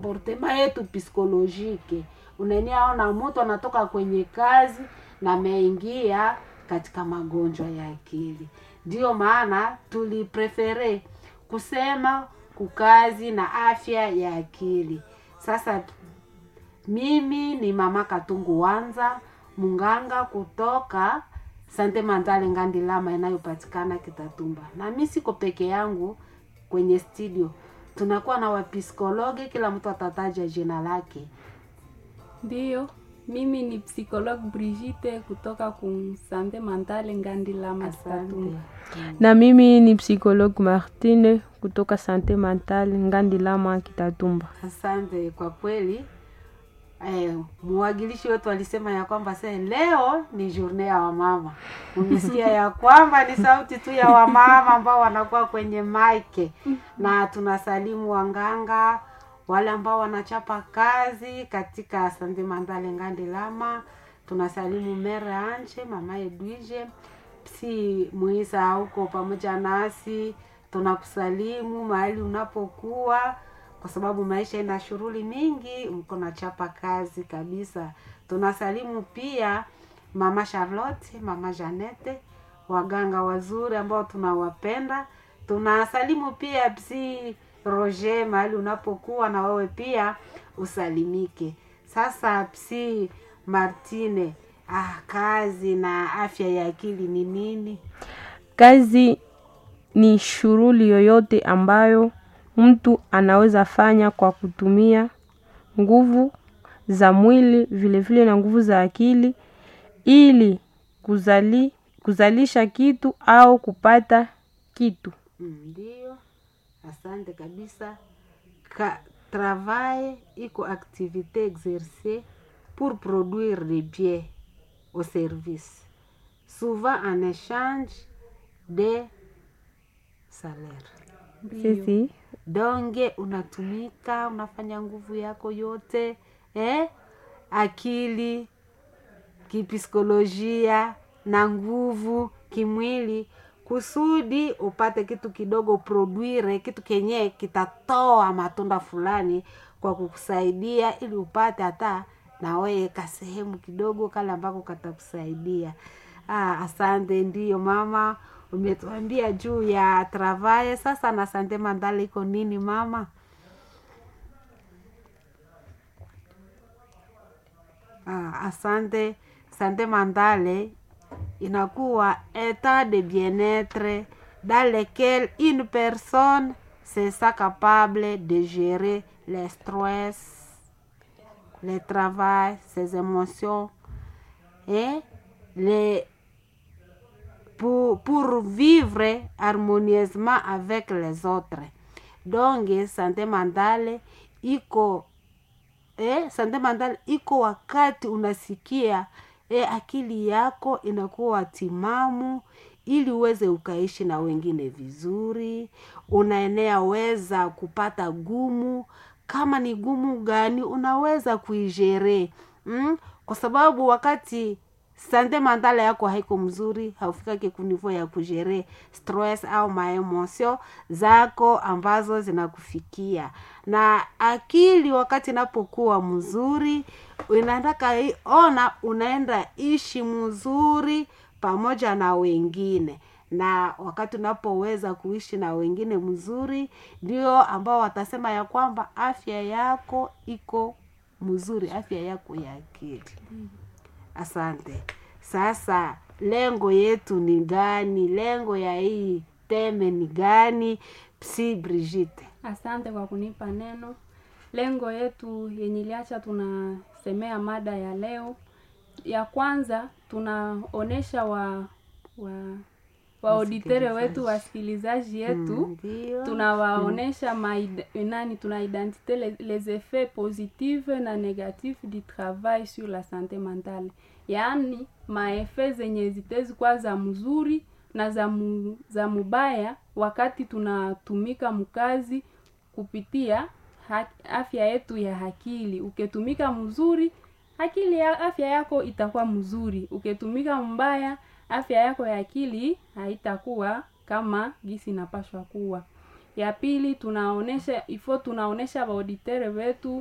portema yetu psikolojike unaniaona mtu anatoka kwenye kazi na ameingia katika magonjwa ya akili ndiyo maana tuliprefere kusema kukazi na afya ya akili sasa mimi ni mama katungu wanza munganga kutoka sante mandale ngandilama inayopatikana kitatumba na mi siko peke yangu kwenye studio tunakuwa na wapiskologi kila mtu atataja jina lake Ndiyo, mimi ni psikologue Brigitte kutoka ku Sante Mentale Ngandilama asante Kitatumba. na mimi ni psychologue Martine kutoka Sante Mentale Ngandilama Kitatumba. asante kwa kweli eh, mwagilishi wetu alisema ya kwamba se leo ni journée ya wamama umesikia ya kwamba ni sauti tu ya wamama ambao wanakuwa kwenye maike na tunasalimu wanganga wale ambao wanachapa kazi katika asante mandale ngandi lama tunasalimu mere anje mama edwige si muisa huko pamoja nasi tunakusalimu mahali unapokuwa kwa sababu maisha ina shughuli mingi mko nachapa kazi kabisa tunasalimu pia mama charlotte mama janete waganga wazuri ambao tunawapenda tunasalimu pia psi roger mahali unapokuwa na wewe pia usalimike sasa psi martine ah, kazi na afya ya akili ni nini Kazi ni shughuli yoyote ambayo mtu anaweza fanya kwa kutumia nguvu za mwili vilevile vile na nguvu za akili ili kuzali, kuzalisha kitu au kupata kitu. Mm, ndio asante kabisa Ka, travail iko activité exercée pour produire des biens au service souvent en échange de salaire Sisi donge unatumika unafanya nguvu yako yote eh? akili kipsikolojia na nguvu kimwili kusudi upate kitu kidogo produire kitu kenye kitatoa matunda fulani kwa kukusaidia ili upate hata na wewe kasehemu kidogo kale ambako katakusaidia ah, asante ndiyo mama umetuambia juu ya travaye sasa na sante mandale iko nini mama ah, asante sante mandale inakuwa état de bien-être dans lequel une personne se sent capable de gérer les stress, le travail, ses émotions et les pour, pour vivre harmonieusement avec les autres. Donc sante mandale iko eh, sante mandale iko wakati unasikia e, akili yako inakuwa timamu ili uweze ukaishi na wengine vizuri unaenea weza kupata gumu kama ni gumu gani unaweza kuijere mm? kwa sababu wakati sante mandala yako haiko mzuri haufikake kunivo ya kujere stress au maemosio zako ambazo zinakufikia na akili wakati inapokuwa mzuri inataka ona unaenda ishi mzuri pamoja na wengine na wakati unapoweza kuishi na wengine mzuri ndio ambao watasema ya kwamba afya yako iko mzuri afya yako ya akili asante sasa lengo yetu ni gani lengo ya hii teme ni gani psi brigite Asante kwa kunipa neno. Lengo yetu yenye iliacha tunasemea mada ya leo, ya kwanza tunaonesha wa wa waauditere wetu wasikilizaji yetu ndio tunawaonesha maid, nani tuna identite les, les effets positifs na négatifs du travail sur la santé mentale, yaani maefe zenye zitezi kwa za mzuri na za, mu, za mubaya wakati tunatumika mkazi kupitia ha, afya yetu ya akili. Ukitumika mzuri akili ya afya yako itakuwa mzuri, ukitumika mbaya afya yako ya akili haitakuwa kama gisi inapashwa kuwa ya pili tunaonesha ifo tunaonesha vaauditere wetu